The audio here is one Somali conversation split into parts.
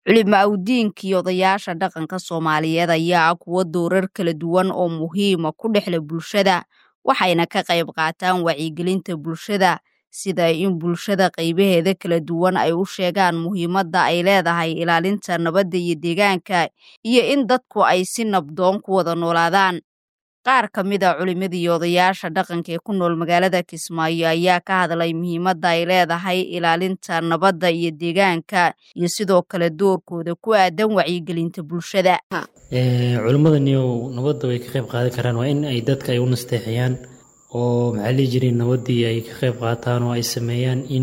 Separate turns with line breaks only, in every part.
culimaawidiinka iyo odayaasha dhaqanka soomaaliyeed ayaa ah kuwo doorar kala duwan oo muhiima ku dhexla bulshada waxayna ka qayb qaataan wacyigelinta bulshada sida in bulshada qaybaheeda kala duwan ay u sheegaan muhiimadda ay leedahay ilaalinta nabadda iyo deegaanka iyo in dadku ay si nabdoon ku wada noolaadaan qaar ka mid a culimada iyo odayaasha dhaqanka ee ku nool magaalada kismaayo ayaa ka hadlay muhiimadda ay leedahay ilaalinta nabadda iyo deegaanka iyo sidoo kale doorkooda ku aadan wacyigelinta bulshada
culimmadaniyow nabadda way ka qayb qaadan karaan waa in ay dadka ay u nasteexiyaan oo maxaa lihi jiray nabaddii ay ka qayb qaataan oo ay sameeyaan in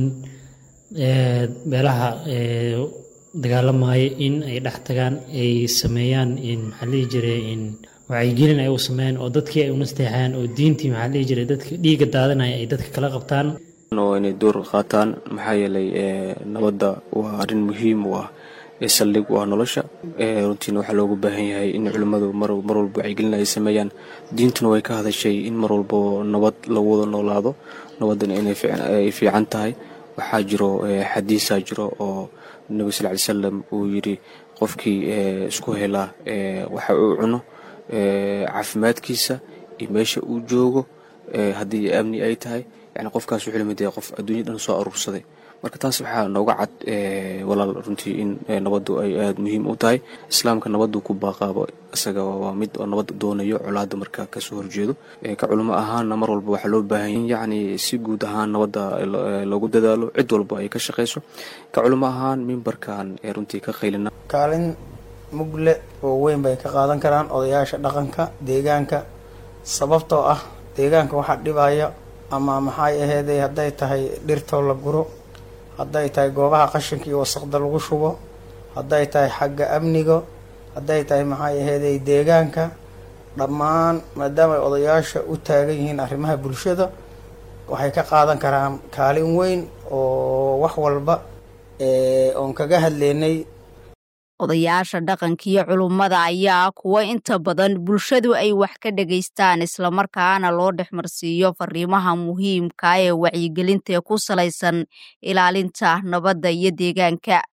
beelaha dagaalamaya in ay dhex tagaan ay sameeyaan in maxaa lihi jiray in wacyigelin ay u sameeyaan oo dadkii ay u nasteexayaan oo diintii maxaa lihi jiray dadka dhiigga daadanaya ay dadka kala qabtaan
oo inay door qaataan maxaa yeelay nabadda waa arrin muhiim u ah ee saldhig u ah nolosha runtiina waxaa loogu baahan yahay in culimmadu mar walba wacyigelin ay sameeyaan diintuna way ka hadashay in mar walbo nabad lagu wada noolaado nabaddana inay fiican tahay waxaa jiro xadiisaa jiro oo nebi sal ly salam uu yidhi qofkii isku helaa waxa uu cuno caafimaadkiisa iyo meesha uu joogo haddii amni ay tahay yani qofkaas wuxuu lamid yahay qof adduunya dhan soo aruursaday marka taas waxaa nooga cad walaal runtii in nabaddu ay aada muhiim u tahay islaamka nabaddu ku baaqaabo isaga waa mid oo nabad doonayo colaadda marka kasoo horjeedo ka culimo ahaanna mar walba waxaa loo baahan yahay in yacni si guud ahaan nabadda loogu dadaalo cid walba ay ka shaqayso ka culimo ahaan mimbarkan runtii ka qaylina
kaalin mugle oo weyn bay ka qaadan karaan odayaasha dhaqanka deegaanka sababtoo ah deegaanka waxaa dhibaya ama maxay aheeday hadday tahay dhirtoo la guro hadday tahay goobaha qashinka iyo wasaqda lagu shubo hadday tahay xagga amniga hadday tahay maxay aheeday deegaanka dhammaan maadaama ay odayaasha u taagan yihiin arrimaha bulshada waxay ka qaadan karaan kaalin weyn oo wax walba oon kaga hadleynay
odayaasha dhaqanka iyo culummada ayaa kuwa inta badan bulshadu ay wax ka dhegaystaan islamarkaana loo dhexmarsiiyo fariimaha muhiimka ee wacyigelinta ee ku salaysan ilaalinta nabadda iyo deegaanka